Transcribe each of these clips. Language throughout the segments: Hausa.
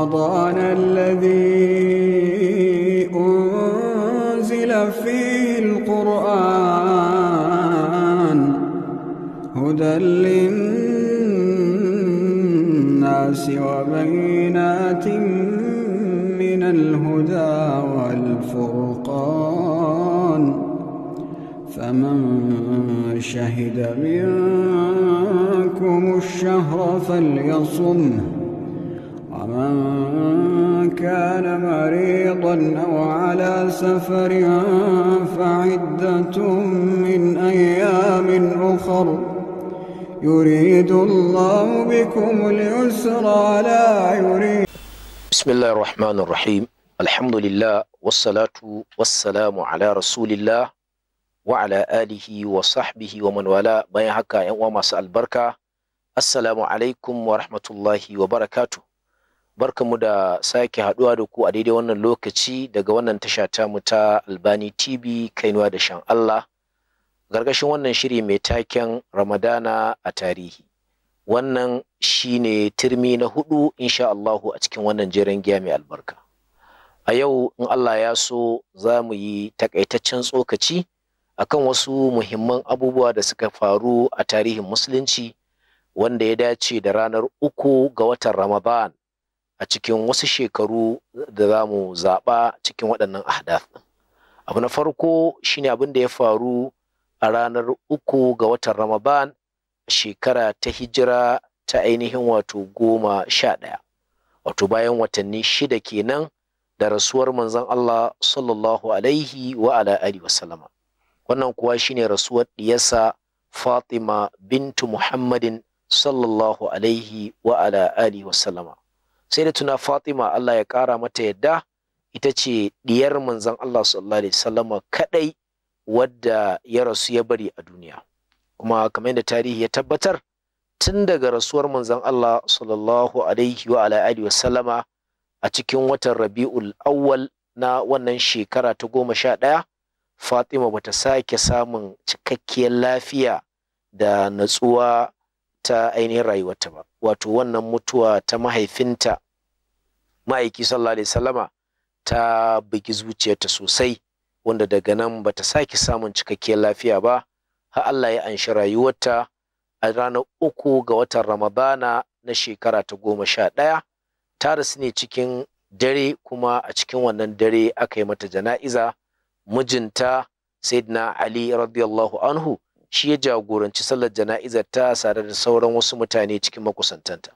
رمضان الذي أنزل فيه القرآن هدى للناس وبينات من الهدى والفرقان فمن شهد منكم الشهر فليصمه ومن كان مريضا أو على سفر فعدة من أيام أخر يريد الله بكم اليسر لا يريد بسم الله الرحمن الرحيم الحمد لله والصلاة والسلام على رسول الله وعلى آله وصحبه ومن والاه bayan haka yan uwa masu albarka assalamu alaikum wa rahmatullahi wa barakatuh barkamu da sake haduwa da ku a daidai wannan lokaci daga wannan tasha ta mu ta Albani TV kainuwa da shan Allah gargashin wannan shiri mai taken Ramadana a tarihi wannan shine turmi na hudu insha Allahu a cikin wannan jeren giya mai albarka a yau in Allah ya so za mu yi takaitaccen tsokaci akan wasu muhimman abubuwa da suka faru a tarihin musulunci wanda ya dace da ranar uku ga watan Ramadan a cikin wasu shekaru da za mu zaɓa cikin waɗannan ahdath abu na farko shine abin da ya faru a ranar uku ga watan Ramadan shekara ta hijira ta ainihin wato goma sha ɗaya wato bayan watanni shida kenan da rasuwar manzon Allah sallallahu alaihi wa ala alihi wasallama wannan kuwa shine rasuwar diyarsa Fatima bintu Muhammadin sallallahu alaihi wa ala alihi wasallama sai da tuna Fatima Allah ya kara mata yadda ita ce diyar manzon Allah sallallahu alaihi wasallama kadai wadda ya rasu ya bari a duniya kuma kamar yadda tarihi ya tabbatar tun daga rasuwar manzon Allah sallallahu alaihi wa ala alihi wasallama a cikin watan Rabi'ul Awwal na wannan shekara ta goma sha ɗaya Fatima bata sake samun cikakkiyar lafiya da natsuwa ta ainihin rayuwarta ba wato wannan mutuwa ta mahaifinta ma'aiki sallallahu alaihi wasallama ta bugi zuciyarta sosai wanda daga nan bata sake samun cikakkiyar lafiya ba har Allah ya anshi rayuwarta a ranar uku ga watan Ramadana na shekara ta goma sha ɗaya ta rasu ne cikin dare kuma a cikin wannan dare aka yi mata jana'iza mijinta Sayyidina Ali radiyallahu anhu shi ya jagoranci sallar jana'izar ta tare da sauran wasu mutane cikin makusantanta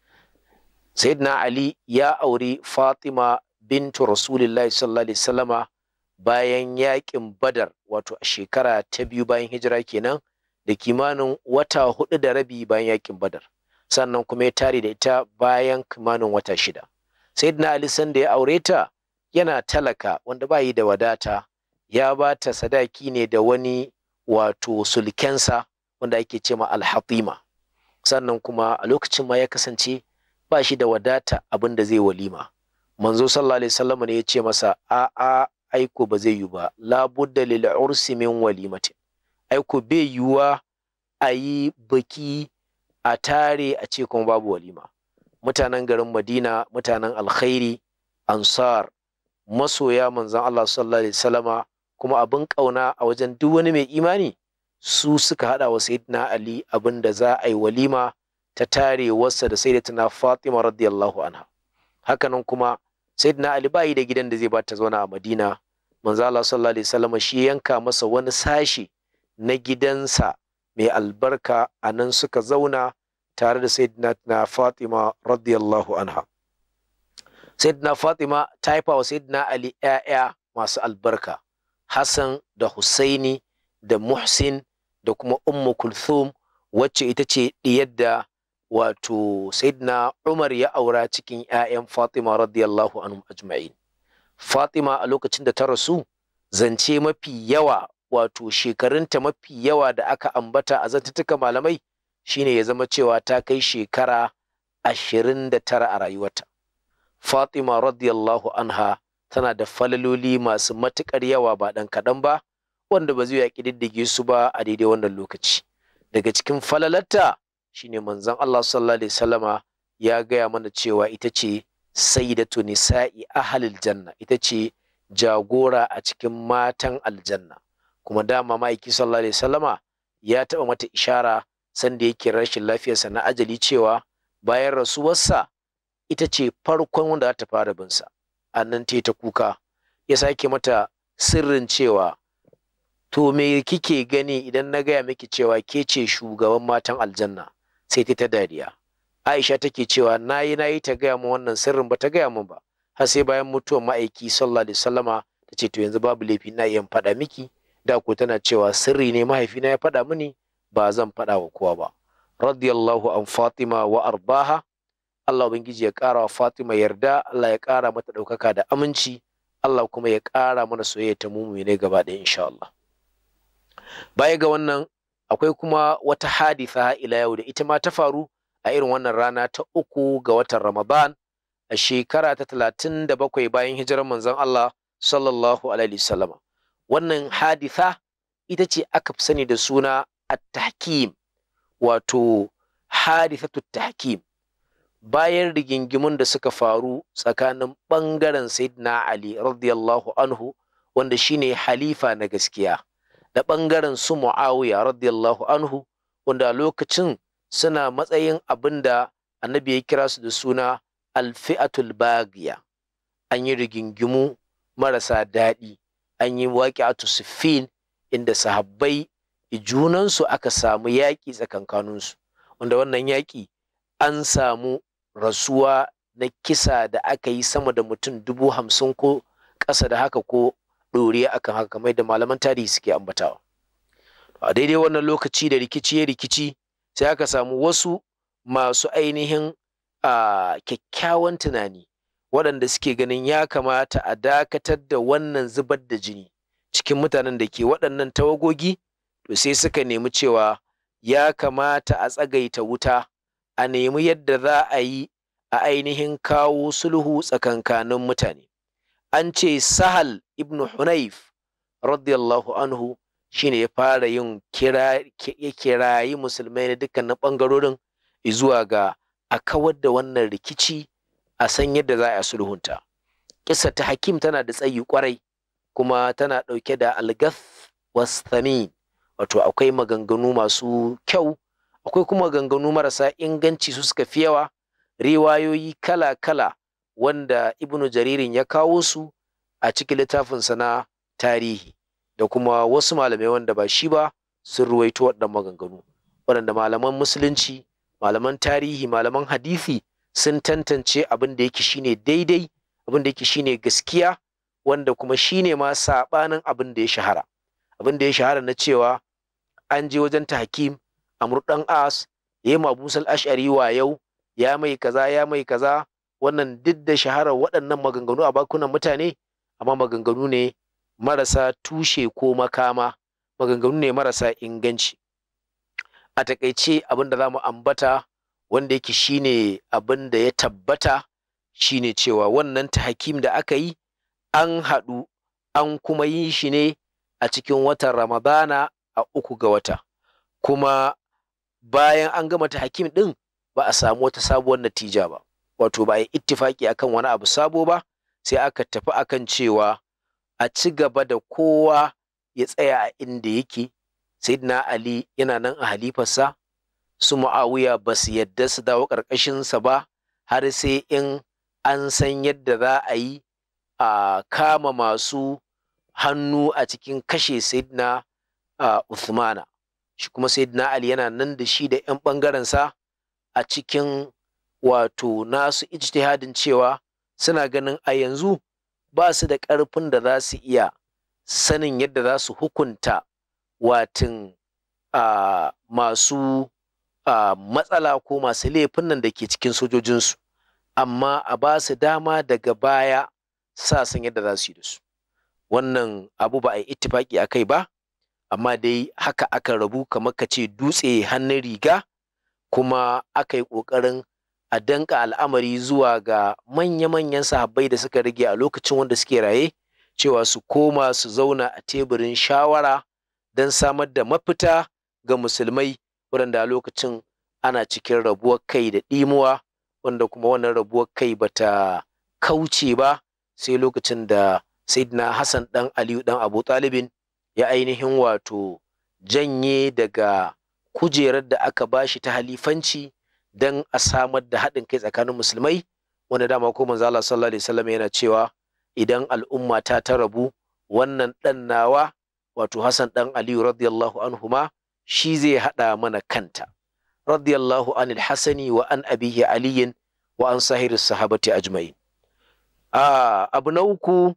Sayyidina Ali ya auri Fatima bintu Rasulillahi sallallahu alaihi wasallama bayan yakin Badar wato a shekara ta biyu bayan hijira kenan da kimanin wata hudu da rabi bayan yakin Badar sannan kuma ya tare da ita bayan kimanin wata shida Sayyidina Ali sanda ya aure ta yana talaka wanda ba yi da wadata ya ba ta sadaki ne da wani wato sulkensa wanda ake ce ma alhatima sannan kuma a lokacin ma ya kasance ba shi da wadata abin da zai walima manzo sallallahu alaihi wasallam ne ya ce masa a a aiko ba zai yi ba labudda lil ursi min walimatin aiko bai yiwuwa a yi baki a tare a ce kuma babu walima mutanen garin madina mutanen alkhairi ansar masoya manzon Allah sallallahu alaihi wasallama kuma abin ƙauna a wajen duk wani mai imani su suka haɗa wa sayyidina Ali abin da za a yi walima ta tare wasa da sayyidatina Fatima radiyallahu anha hakanan kuma sayyidina Ali ba yi da gidan da zai ba ta zauna a Madina manzo Allah sallallahu alaihi wasallam shi yanka masa wani sashi na gidansa mai albarka a nan suka zauna tare da sayyidina Fatima radiyallahu anha sayyidina Fatima ta haifa wa sayyidina Ali ƴaƴa masu albarka Hassan da Husaini da Muhsin da kuma Ummu Kulthum wacce ita ce ɗiyar da wato Sayyidina Umar ya aura cikin 'ya'yan Fatima radiyallahu anhum ajma'in. Fatima a lokacin da ta rasu zance mafi yawa wato shekarunta mafi yawa da aka ambata a zantattuka malamai shine ya zama cewa ta kai shekara ashirin da tara a rayuwarta. Fatima radiyallahu anha tana da falaloli masu matuƙar yawa ba ɗan kaɗan ba wanda ba zai ya ƙididdige su ba a daidai wannan lokaci daga cikin falalarta shine manzon Allah sallallahu alaihi wasallama ya gaya mana cewa ita ce sayyidatu nisa'i ahlil janna ita ce jagora a cikin matan aljanna kuma dama ma'aiki sallallahu alaihi wasallama ya taɓa mata ishara sanda yake rashin lafiyarsa na ajali cewa bayan rasuwarsa ita ce farkon wanda za ta fara binsa a nan ta ta kuka ya sake mata sirrin cewa to me kike gani idan na gaya miki cewa ke ce shugaban matan aljanna sai ta ta dariya aisha take cewa nayi nayi ta gaya min wannan sirrin ba ta gaya min ba har sai bayan mutuwar ma'aiki sallallahu alaihi wasallama ta ce to yanzu babu laifi na iya faɗa miki da ko tana cewa sirri ne mahaifina ya faɗa mini ba zan faɗa wa kowa ba radiyallahu an fatima wa arbaha Allah ubangiji ya ƙara wa fatima yarda Allah ya ƙara mata ɗaukaka da aminci Allah kuma ya ƙara mana soyayya ta mumu ne gaba ɗaya insha Allah baya ga wannan akwai kuma wata haditha ila yau da ita ma ta faru a irin wannan rana ta uku ga watan Ramadan a shekara ta talatin da bakwai bayan hijirar manzon Allah sallallahu alaihi wasallama wannan haditha ita ce aka fi sani da suna at-tahkim wato hadithatu tahkim bayan rigingimun da suka faru tsakanin ɓangaren sayyidina Ali radiyallahu anhu wanda shine halifa na gaskiya da ɓangaren su Muawiya radiyallahu anhu wanda a lokacin suna matsayin abin da annabi ya kira su da suna alfi'atul bagiya an yi rigingimu marasa daɗi an yi waƙi'atu siffin inda sahabbai junansu aka samu yaƙi tsakankaninsu wanda wannan yaƙi an samu rasuwa na kisa da aka yi sama da mutum dubu hamsin ko ƙasa da haka ko ɗoriya akan haka kamar da malaman tarihi suke ambatawa a daidai wannan lokaci da rikici ya rikici sai aka samu wasu masu ainihin kyakkyawan tunani waɗanda suke ganin ya kamata a dakatar da wannan zubar da jini cikin mutanen da ke waɗannan tawagogi to sai suka nemi cewa ya kamata a tsagaita wuta a nemi yadda za a yi a ainihin kawo sulhu tsakankanin mutane an ce sahal ibn hunayf radiyallahu anhu shine ya fara yin kira ya kirayi musulmai na dukkanin ɓangarorin zuwa ga a kawar da wannan rikici a san yadda za a sulhunta kisa ta hakim tana da tsayi kwarai kuma tana ɗauke da algath wastamin wato akwai maganganu masu kyau akwai kuma maganganu marasa inganci su suka fi yawa riwayoyi kala-kala wanda ibnu jaririn ya kawo su a cikin littafinsa na tarihi da kuma wasu malamai wanda ba shi ba sun ruwaito waɗannan maganganu waɗanda malaman musulunci malaman tarihi malaman hadisi sun tantance abin da yake shine daidai abin da yake shine gaskiya wanda kuma shine ma saɓanin abin da ya shahara abin da ya shahara na cewa an je wajen tahkim amr dan as ya ma busal ash'ari wa yau ya mai kaza ya mai kaza wannan duk da shaharar waɗannan maganganu a bakunan mutane amma maganganu ne marasa tushe ko makama maganganu ne marasa inganci a takaice abin da za mu ambata wanda yake shine abin da ya tabbata shine cewa wannan tahkim da aka yi an haɗu an kuma yi shi ne a cikin watan ramadana a uku ga wata kuma bayan an gama tahkim ɗin ba a samu wata sabuwar natija ba wato ba a yi ittifaki akan wani abu sabo ba sai aka tafi akan cewa a ci gaba da kowa ya tsaya a inda yake sayyidina ali yana nan a halifarsa su mu'awiya ba su yadda su dawo ƙarƙashinsa ba har sai in an san yadda za a yi a kama masu hannu a cikin kashe sayyidina Uthmana shi kuma sayyidina ali yana nan da shi da 'yan ɓangarensa a cikin wato nasu ijtihadin cewa suna ganin a yanzu ba su da ƙarfin da za su iya sanin yadda za su hukunta watin masu matsala ko masu laifin nan da ke cikin sojojinsu amma a ba su dama daga baya sa san yadda za su yi da su wannan abu ba a yi ittifaki a kai ba amma dai haka aka rabu kamar ka ce dutse hannun riga kuma aka yi ƙoƙarin a danka al'amari zuwa ga manya-manyan sahabbai da suka rage a lokacin wanda suke raye cewa su koma su zauna a teburin shawara don samar da mafita ga musulmai waɗanda a lokacin ana cikin rabuwar kai da ɗimuwa wanda kuma wannan rabuwar kai bata kauce ba sai lokacin da sayyidina hassan dan aliyu dan abu talibin ya ainihin wato janye daga kujerar da aka bashi ta halifanci don a samar da haɗin kai tsakanin musulmai wanda dama ko manzo Allah sallallahu alaihi wasallam yana cewa idan al'umma ta ta rabu wannan dan nawa wato Hassan dan Aliyu radiyallahu anhuma shi zai haɗa mana kanta radiyallahu anil hasani wa an abihi aliyin wa an sahiri sahabati ajma'in a abu na uku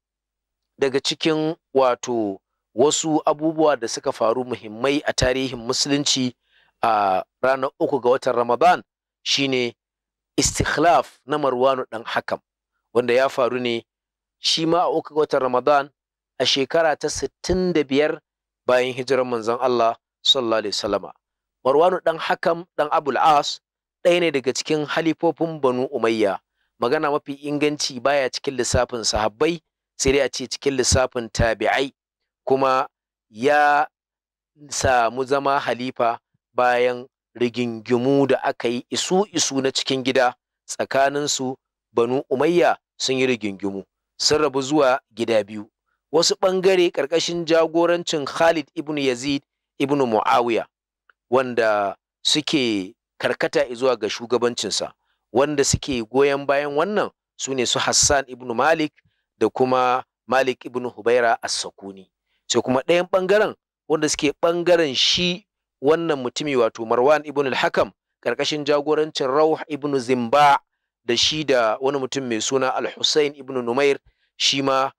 daga cikin wato wasu abubuwa da suka faru muhimmai a tarihin musulunci a ranar uku ga watan ramadan shine istikhlaf na marwanu dan hakam wanda ya faru ne shi ma a uku ga watan ramadan a shekara ta 65 bayan hijirar manzon Allah sallallahu alaihi wasallama marwanu dan hakam dan abul as ɗaya ne daga cikin halifofin banu umayya magana mafi inganci baya cikin lissafin sahabbai sai dai a ce cikin lissafin tabi'ai kuma ya samu zama halifa bayan rigingimu da aka yi isu isu na cikin gida tsakaninsu banu umayya sun yi rigingimu sun rabu zuwa gida biyu wasu ɓangare ƙarƙashin jagorancin khalid ibn yazid ibn muawiya wanda suke karkata zuwa ga shugabancinsa wanda suke goyon bayan wannan su ne su hassan ibn malik da kuma malik ibn hubaira as-sakuni sai kuma ɗayan ɓangaren wanda suke ɓangaren shi wannan mutumi wato marwan ibn al-hakam ƙarƙashin jagorancin rauh ibn zimba da shi da wani mutum mai suna al-husayn ibn numair shi ma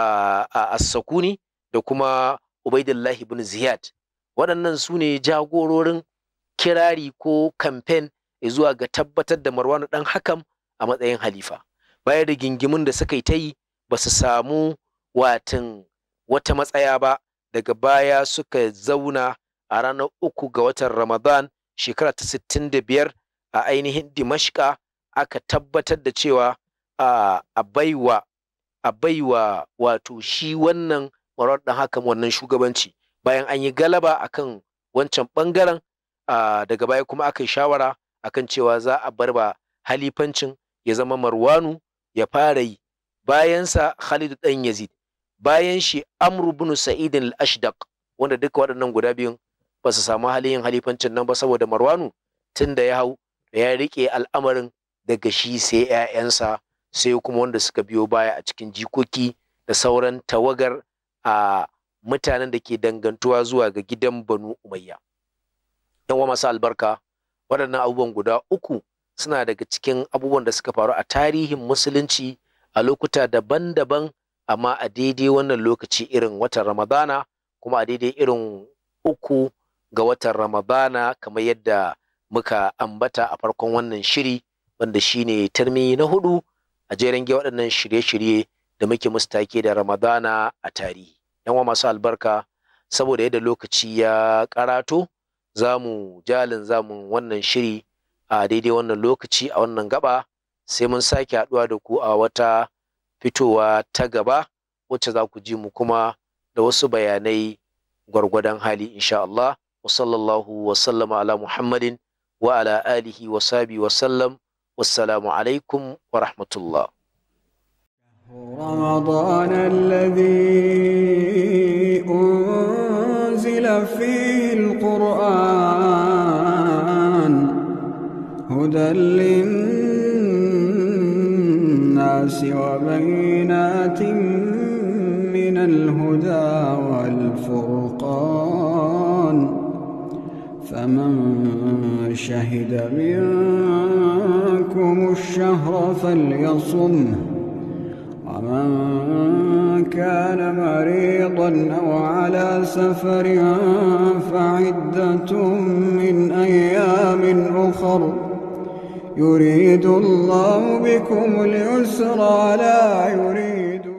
as-sakuni da kuma ubaidullah ibn ziyad waɗannan su ne jagororin kirari ko kamfen zuwa ga tabbatar da marwan ɗan hakam a matsayin halifa bayan da gingimin da suka yi ta yi ba su samu watan wata matsaya ba daga baya suka zauna a ranar uku ga watan ramadan shekara ta sittin da biyar a ainihin dimashka aka tabbatar da cewa a baiwa a baiwa wato shi wannan marar ɗan hakan wannan shugabanci bayan an yi galaba akan wancan ɓangaren daga baya kuma aka yi shawara akan cewa za a bar ba halifancin ya zama marwanu ya fara yi bayansa Khalid ɗan Yazid bayan shi Amr ibn Sa'id al-Ashdaq wanda duka waɗannan guda biyun ba su samu halin yin halifancin nan ba saboda Marwanu tun da ya hau ya riƙe al'amarin daga shi sai ‘ya'yansa sai kuma wanda suka biyo baya a cikin jikoki da sauran tawagar a mutanen da ke dangantuwa zuwa ga gidan Banu Umayya. ‘Yan wa masu albarka waɗannan abubuwan guda uku suna daga cikin abubuwan da suka faru a tarihin musulunci a lokuta daban-daban amma a daidai wannan lokaci irin watan ramadana kuma a daidai irin uku ga watan ramadana kamar yadda muka ambata a farkon wannan shiri wanda shine tarmi na hudu a jeren ge waɗannan shirye-shirye da muke mustake da ramadana a tarihi yan masu albarka saboda yadda lokaci ya karato za mu jalin zamun wannan shiri a daidai wannan lokaci a wannan gaba sai mun sake haɗuwa da ku a wata fitowa ta gaba wacce za ku ji mu kuma da wasu bayanai gwargwadon hali insha Allah wa sallallahu wa sallama ala Muhammadin wa ala alihi wa sabi wa sallam wassalamu alaikum wa rahmatullah رمضان الذي أنزل فيه القرآن هدى للناس وبينات من الهدى والفرقان فمن شهد منكم الشهر فليصمه ومن كان مريضا أو على سفر فعدة من أيام أخر يريد الله بكم اليسر لا يريد